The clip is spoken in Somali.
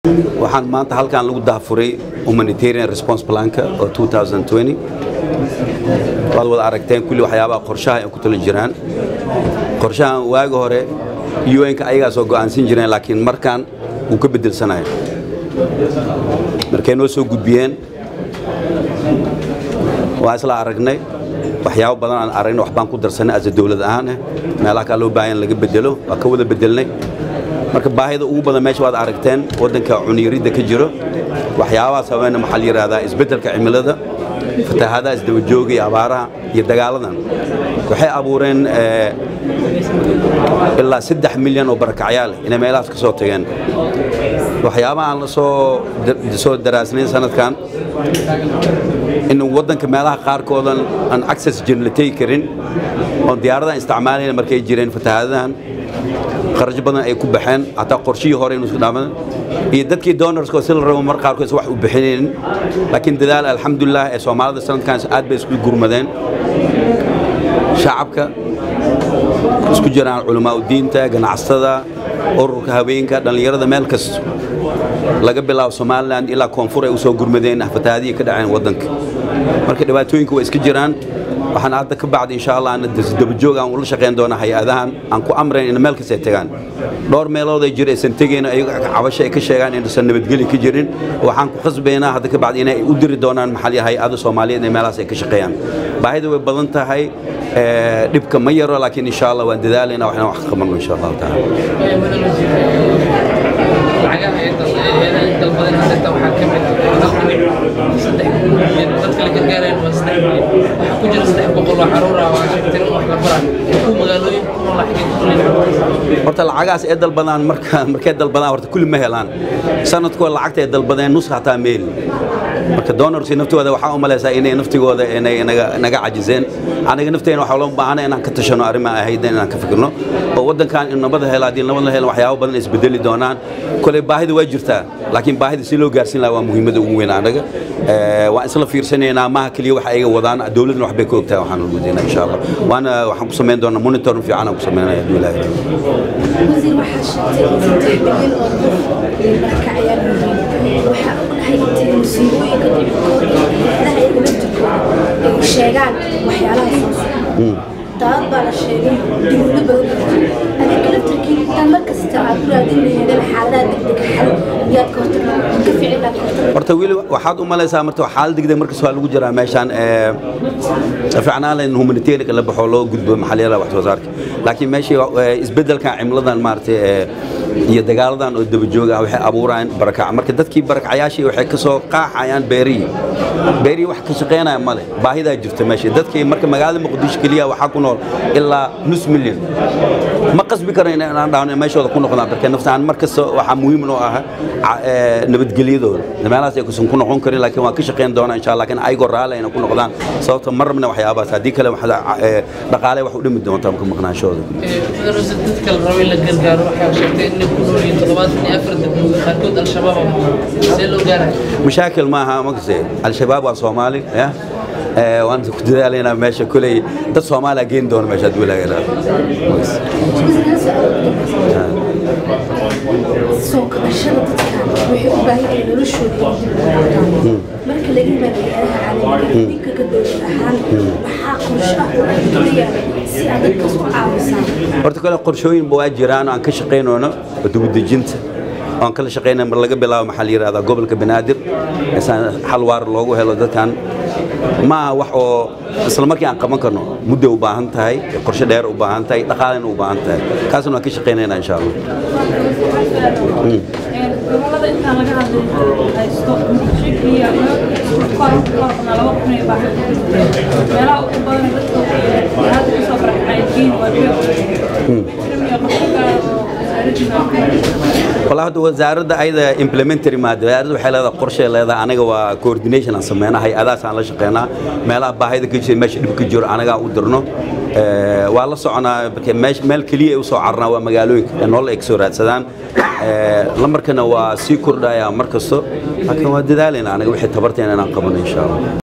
waxaan maanta halkan lagu daafuray humanitarian response planka oo 2020 waad wada aragteen kulli waxyaabaha qorshaha ay ku tala jiraan qorshahan waagi hore un-ka ayagaa soo go'aansan jireen laakiin markaan wuu ka bedelsanaya markay noo soo gudbiyeen waa isla aragnay waxyaabo badan aan aragnay waxbaan ku darsanay asa dowlad ahaan ah meelaha kaa loo baahan laga bedelo waa ka wada bedelnay marka baahida ugu badan meesha waad aragteen waddanka cuniyarida ka jiro waxyaabahaas haweena maxaa la yidhahdaa isbeddelka cimilada fatahaadaha isdabajooga iyo abaaraha iyo dagaaladan waxay abuureen ilaa saddex milyan oo barakacyaal inay meelahaas ka soo tageen waxyaabaha aan soo soo daraasnayn sanadkan in waddanka meelaha qaarkoodan aan access jirin la tegi karin oon diyaaradahan isticmaalayna markay jireen fatahaadahan kharash badan ay ku baxeen hataa qorshihii hore inuu isku dhaaman iyo dadkii donorska si la rabo mar qaarkood wax u bixinaynin laakiin dadaal alxamdulilah ee soomaalida sanadkan aad bay isku gurmadeen shacabka isku jiraan culamaa diinta ganacsatada ururka haweenka dhallinyarada meel kasta laga bilaabo somalilan ilaa koonfur ay u soo gurmadeen fatahaadihii ka dhaceen waddanka marka dhibaatooyinka waa iska jiraan waxaan hadda ka bacdi insha allah ana dabajoog aan ula shaqayn doona hay-adahan aan ku amrayn in meel kasta ay tagaan dhowr meelood ay jira aysan tegayna ayago cabasho ay ka sheegaan inaysan nabadgeli ka jirin waxaan ku khasbaynaa hadda ka bacdi inay u diri doonaan maxalli hay-ada soomaaliyeed ee meelahaas ay ka shaqeeyaan baahida way badan tahay dhibka ma yaro laakiin insha allah waan dadaalayna waxna wax ka qabanno insha allahu taala lacagaha ay dalbadeen hadda waxaa ka mid hal dhibic saddex milyan dadka la gargaarayaan waa saddex milyan waxaa ku jira saddex boqol oo caruur ah waa sheegteen in wax la baraa ku magaalooyin ku nool xagee ku leeyahay horta lacagahaas ay dalbadaan marka markay dalbadaan horta kulli ma helaan sanadkoo lacagta ay dalbadeen nus hataa meel marka donorsi naftooda waxaa u malaysaa inay naftigooda inay naga cajiseen aniga nafteena waxaa loo baahana inaan ka tashano arrimaha ahayd inaan ka fikirno oo waddankan in nabada hela haddii nabad la helan waxyaabo badan isbedeli doonaan koley baahida waa jirtaa laakiin baahida si loo gaarsiin lahaa waa muhiimada ugu weyn anaga waan isla fiirsanaynaa maaha keliya waxa ayaga wadaan dowladna waxbay ka ogtahay waxaan ugudaynaa insha allah waana waxaan ku samayn doonaa monitoring fiican aan ku samaynaya hadduu ilaahay wasiir waxaa sheegtay saddex milyan oo qof barakacyaal yihiin waxaa ognahay intay musiibooyinka dhibkooda ilaha iyaga laftirkooda ay sheegaan waxyaalaha soo socda daad baa la sheegay dowlado badan adinka laftirkii intaan mar kasta aad u raadin laheedeen xaaladaha degdega xal miyaad ka hortag ka ficilaa ka hortag horta weli waxaad u malaysaa marta xaalad degdeg markas waa lagu jiraa meeshaan ficnaan layn humanitarianka la baxo loo gudbo maxaliyada wax soo saarka laakiin meeshii isbeddelkan cimiladan maaragtay iyo dagaaladan oo dabajoog ah waxay abuurayaan barakac marka dadkii barakacyaashii waxay ka soo qaaxayaan beerihii beerihii wax ka shaqaynaya male baahidaa jirta meesha dadkii marka magaalada muqdisho keliya waxaa ku nool ilaa nus milyan ma qasbi karo inaan dhahno meeshooda ku noqdaan marka naftaan mar kasta waxaa muhiim noo ah nabadgelyadooda meelahaas ay kusan ku noqon karin laakiin waan ka shaqayn doonaa insha allah laakiin ayagoo raali ayna ku noqdaan sababta ma rabna waxyaabahaas haddii kale dhaqaale wax u dhimi doontaa marka maqnaanshooda dadka la rabo in la gargaaro waxaa sheegtay inay ku nool yihiin toddobaatan iyo afar degmooyin qaarkood al-shabaab see loo gaaraya mashaakil maaha makase al-shabaab waa soomaali ya waan ku dadaalaynaa meesha kuley dad soomaaliya geyn doona meesha hadduu ilaahay soo kabashada dadkan waxay u baahan yihiin noloshooda marka laga yimaado hay-adaha caalamiga idinka ka dowlad ahaan maxaa qorshe ah oo aad leeyahay si aad dadkaas u caawisaan horta kale qorshooyinba waa jiraan oo aan ka shaqaynoono dugudejinta oan kala shaqaynaya mar laga bilaabo maxaa la yidhahdaa gobolka banaadir isaan xal waar loogu helo dadkan ma aha wax oo isla markii aan qaban karno muddo u baahan tahay qorshe dheer u baahan tahay dhaqaalena u baahan tahay kaasna waan ka shaqaynaynaa insha allah gobolada intaan laga hadlay haysto muqdisho kor korna laba kun iyo baaxad meelaha ugu badan dadka hadda kusoo barakacaykiin waa والله هذا وزارة أيضا implementary ما وزارة وحلا هذا قرشة هذا أنا جوا coordination أسمينا هاي أداة على شقينا ملا باهي كل شيء ماشي بكجور أنا جا ودرنا والله صعنا مش مال كلية وصعرنا ومقالوك إنه الله إكسورات سدان لما كنا وسيكور دا يا مركزه لكن ودي ذلك أنا وحيد تبرتين أنا قبل إن شاء الله